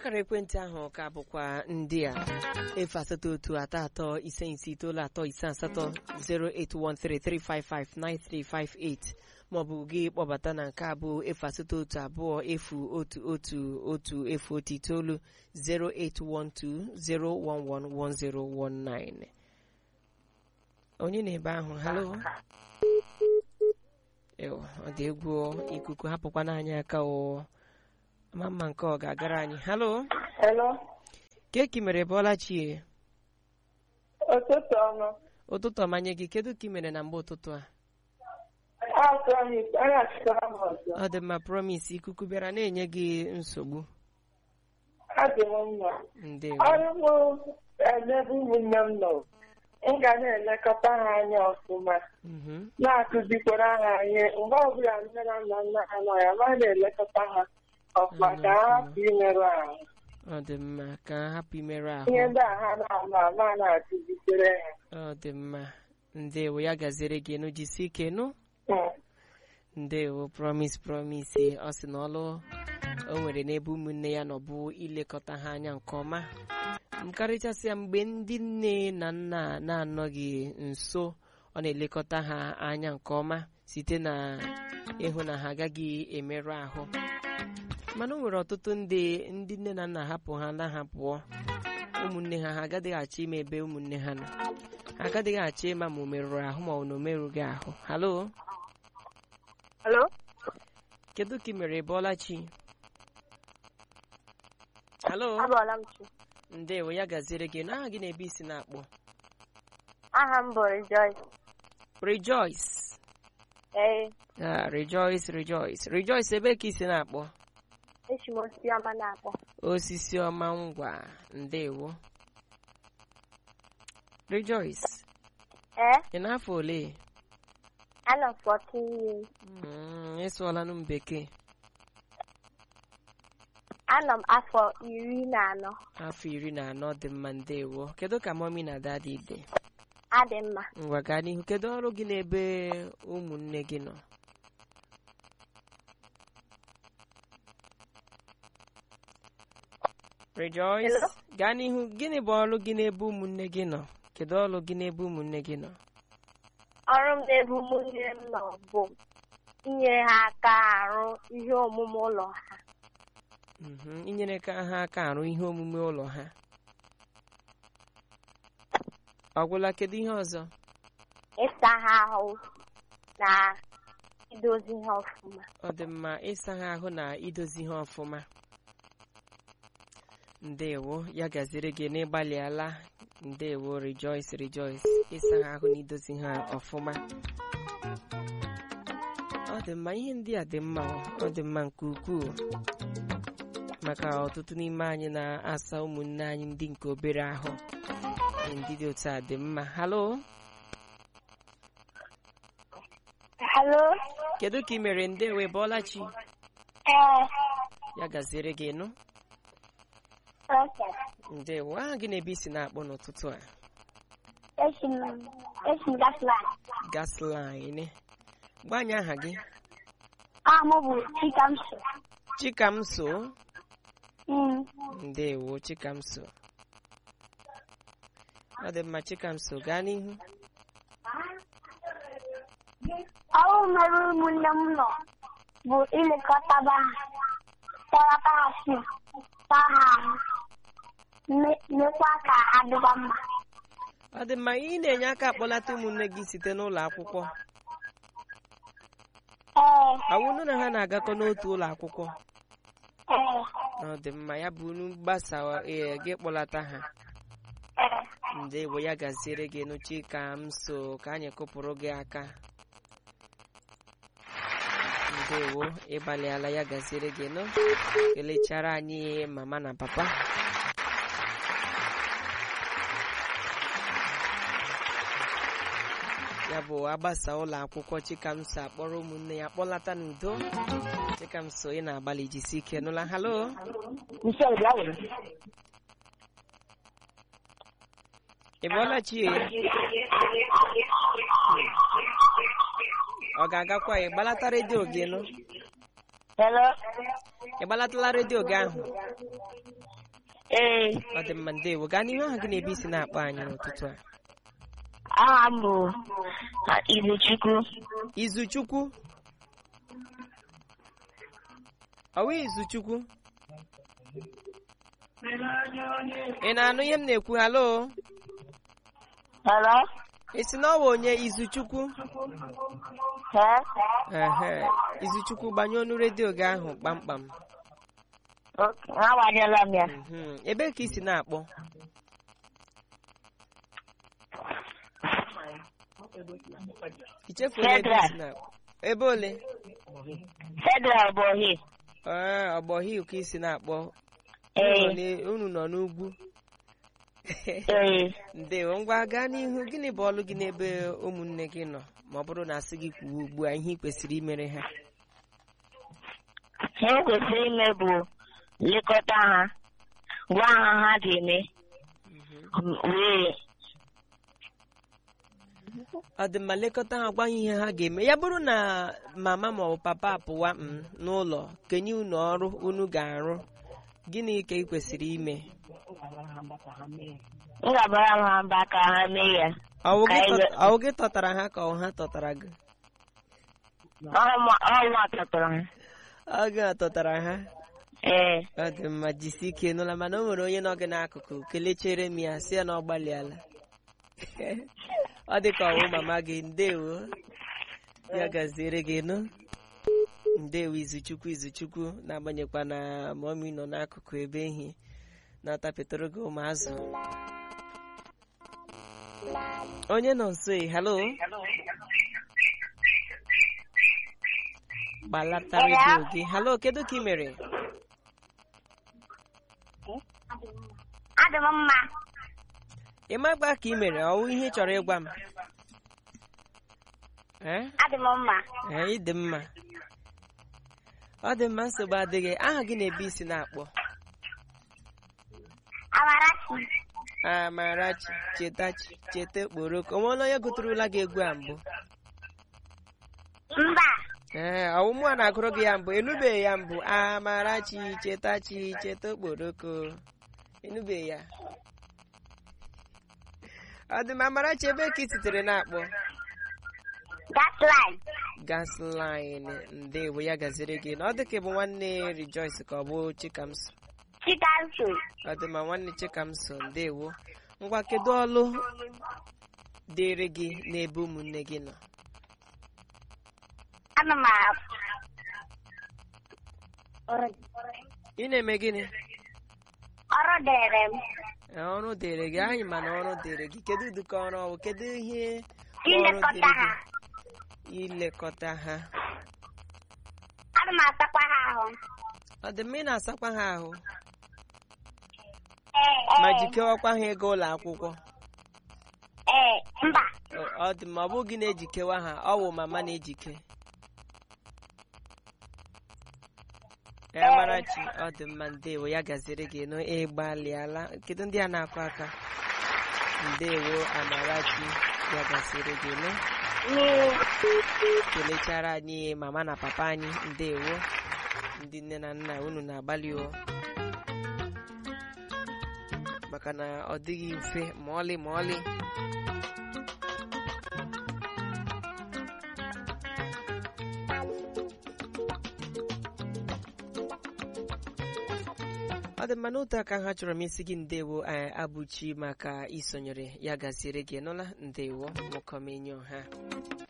akara ekwentị ahụ ka bụkwa ndị a efu asatọ otu atọ atọ ise ise itoolu atọ ise asatọ 08133559358 maọbụ gị kpọbata na nke abụ efu asatọ otu abụọ efu otu otu otu efu otu itoolu 08120111019 onye na-ebe ahụ halo Ew, ọ dị egwu ikuku hapụkwa n'anya aka o ama mma nke ọ ga-agara anyị halo Hello. keki mere bọla chie Ụtụtụ ọma. ụtụtụ ọmanye gị kedu ka ị mere na mgbe ụtụtụ a Azụ anyị anyị achịkọrọ m ọzọ. ọ dị mma promis ikuku bịara na-enye gị nsogbu Adị m mma. ndewo Ọrụ m ebe ụmụnne m nọ. M ga na-elekọta ha anya ọfụma. Mhm. Na-akụzikwara ha ihe. Mgbe ọbụla nne na nna nna ha nọ ya, ma na-elekọta ha ọfụma ka ha hapụ imerụ ahụ. ọ dị mma ka ha hapụ imerụ ahụ Ihe ndị a ha na-ama ama na-akụzikwere ha. ọ dị mma ndewo ya gaziere gị enu jisi ike nụ Hmm. ndewo promis promis ọ sị na ọlụ o nwere n'ebe ụmụnne ya nọ bụ ilekọta ha anya nke ọma m karịchasịa mgbe ndị nne na nna na-anọghị nso ọ na-elekọta ha anya nke ọma site na ịhụ na ha agaghị emerụ ahụ mana o nwere ọtụtụ ndị ndị nne na nna hapụ ha na ha pụọ ụmụnne ha ha agaghị achọ ime ebe ụmụnne ha nọ ha agaghị achọ ịma ma o merụrụ ahụ ma ọ na o merụghị ahụ halo Hello? kedu ka ị mere bọla chi halo Abọọla m chi. ndewo ya gaziere gị n'aha gị na-ebe isi na-akpọ Aha m bụ Rejoice. rejoice Ee, Ah, rejoice rejoice rejoice ebe ka isi na-akpọ echi m osisi ọma na-akpọ. osisi ọma ngwa ndewo rejoice Ee, ị n'afọ ole anọ m 14 years. Mm, ịsụọlanụ m bekee Anọ m afọ iri na anọ. afọ iri na anọ dị mma ndewo kedu ka mọmi na dadi dị Adị mma. ngwa gaa n'ihu kedu ọrụ gị n'ebe ụmụnne gị nọ rejoice Hello? gaa n'ihu gịnị bụ ọrụ gị n'ebe ụmụnne gị nọ kedu ọrụ gị n'ebe ụmụnne gị nọ Ọrụ m n'ebe ụmụnne m nọ bụ inyere ha aka arụ ihe omume ụlọ ha. Mhm, inyere ka ha aka arụ ihe omume ụlọ ha ọgwụla kedu ihe ọzọ Ịsa ha ahụ na idozi ha ọfụma. ọ dị mma ịsa ha ahụ na idozi ha ọfụma ndewo ya gaziri gị n'ịgbalịala ndewo rejoice rejoice ịsa ha ahụ na idozi ha ọfụma ọ dị mma ihe ndị a dị mma o. ọ dị mma nke ukwuu maka ọtụtụ n'ime anyị na-asa ụmụnne anyị ndị nke obere ahụ Ihe ndị dị otu a dị mma halo Hello? kedu ka ị mere ndewo bọọla chi Ee, ya gaziere gị nụ okay. ndewo aha gị na-ebe isi na-akpọ n'ụtụtụ a Esi m esi m gasịlaị. gasline gbanye aha gị Aha m bụ Chikamso. chikamso Mm. ndewo chikamso ọ dị mma chikamso gaa n'ihu Ọrụ mere ụmụnne m nọ bụ ilekọtaba ha, telata ha si, taa ha ahụ, me- mekwa ka ha dịkwa mma. ọ dị mma ị na-enye aka akpọlata ụmụnne gị site n'ụlọ akwụkwọ Ee, awụnụ na ha na-agakọ n'otu ụlọ akwụkwọ ee, ọ dị mma ya bụ unu gbasa ee, gị kpọlata ha ee. ndewo ya gaziere gị nụ chikamso ka anyị kụpụrụ gị aka ndewo ịgbalịala ya gaziere gị nụ kelechara anyị mama na papa ya bụ agbasa ụlọ akwụkwọ chikamso akpọrọ ụmụnne ya kpọlata n'udo chikamso ị na-agbalị jisi ike nụla halo Michelle bịa were. ị bụọla chie ọ ga-agakwa ị gbalata redio gị nụ Hello? ị gbalatala redio gị ahụ Ee, ọ dị mma ndewo gaa n'ihu aha gị na-ebe isi na-akpọ anyị n'ụtụtụ a aha m bụ Izuchukwu. izuchukwu ọwa izuchukwu ị na-anụ ihe m na-ekwu halo Hello? ị sị na ọ bụ onye izuchukwu Ee? ehe izuchukwu gbanye ọnụ redio gị ahụ kpamkpam Ok, agbanyela m ya. Mhm. ebee ka ị si na-akpọ i chefuola ebe ị si na-akpọ ebe ole Federal bụ ohi. ee ọgbọhil ka ị si na-akpọ Ee, Unu nọ n'e- unu nọ n'ugwu ee. ndewo ngwa gaa n'ihu gịnị bụ ọlụ gị n'ebe ụmụnne gị nọ ma ọ bụrụ na asị gị kwuo ugbu a ihe ị kwesịrị imere ha Ihe m kwesịrị ime bụ lekọta ha, gwa ha ha ga-eme, wee ọ dị mma lekọta ha gwa ha ihe ha ga-eme ya bụrụ na mama ma ọ bụ papa apụwa m n'ụlọ kenye unu ọrụ unu ga-arụ gịnị ka ị kwesịrị ime m ga-agbara m ha mba ka ha mee ya. ọwụ gị Ka anyị tọ- ga- ọwụ gị tọtara ha ka ọ ha tọtara gị Ọnwa tọtara ha. ọ gị tọtara ha Ee, ọ dị mma jisi ike nụla mana o nwere onye nọ gị n'akụkụ kelechere m ya si ya na ọ gbalịala ọ dị ka ọwụ mama gị ndewo ya gaziere gị nụ ndewo izuchukwu izuchukwu na-agbanyekwa na mọmi nọ n'akụkụ ebe ehi na-atapetụrụ gị ụmụazụ onye nọ nso e halo gbalata redio gị halo kedu ka ị mere adị m mma. ị magba ka ị mere ọwụ ihe ị chọrọ ịgwa m ee Adị m mma. ee ị dị mma ọ dị mma nsogbu adịghị aha gị na-ebe isi na-akpọ Amarachi. amarachi chetachi cheta okporoko onweela onye gụtụrụla gị egwu a mbụ Mba. ee ọwụmụ a na-agụrụ gị ya mbụ enubeghị ya mbụ amarachi chetachi cheta okporoko enubeghị ya ọ dị mma amarachi ebe ka ị sitere na-akpọ Gasline. gasline ndewo ya gaziri gị na ọ dị ka ị bụ nwanne rejoice ka ọ bụ chikamso Chikanso. ọ dị ma nwanne chikamso ndewo ngwa kedu ọlụ dịrị gị n'ebe ụmụnne gị nọ Ana m a- ị na-eme gịnị ọrụ dịrị m. Ee, ọrụ dịrị gị anyị mana ọrụ dịrị gị kedu ụdịka ọrụ ọwụ kedu ihe bụ ọrụ Ilekọta dịrị ha. gị ilekọta ha Ana m asakwa ha ahụ. ọ dị mma ị na-asakwa ha ahụ Ee, ma ee, jikewakwa ha ego ụlọ akwụkwọ ee, mba. Ọ- ọ dị mma ọ bụ gị na-ejikewa ha ọ wụ mama na-ejike ya marachi ọ dị mma ndewo ya gaziri gị nụ ịgbalịala kedu ndị a na-akụ aka ndewo amarachi ya gaziri gị nụ kelechara anyị mama na papa anyị ndewo ndị nne na nna unu na-agbalị o maka na ọ dịghị mfe ma ọlị ma ọlị ọ dị mma n'otu aka ha chọrọ m isi gị ndewo eh, abụchi maka isonyere ya gaziere gị nụla ndewo mụkọmenyo ha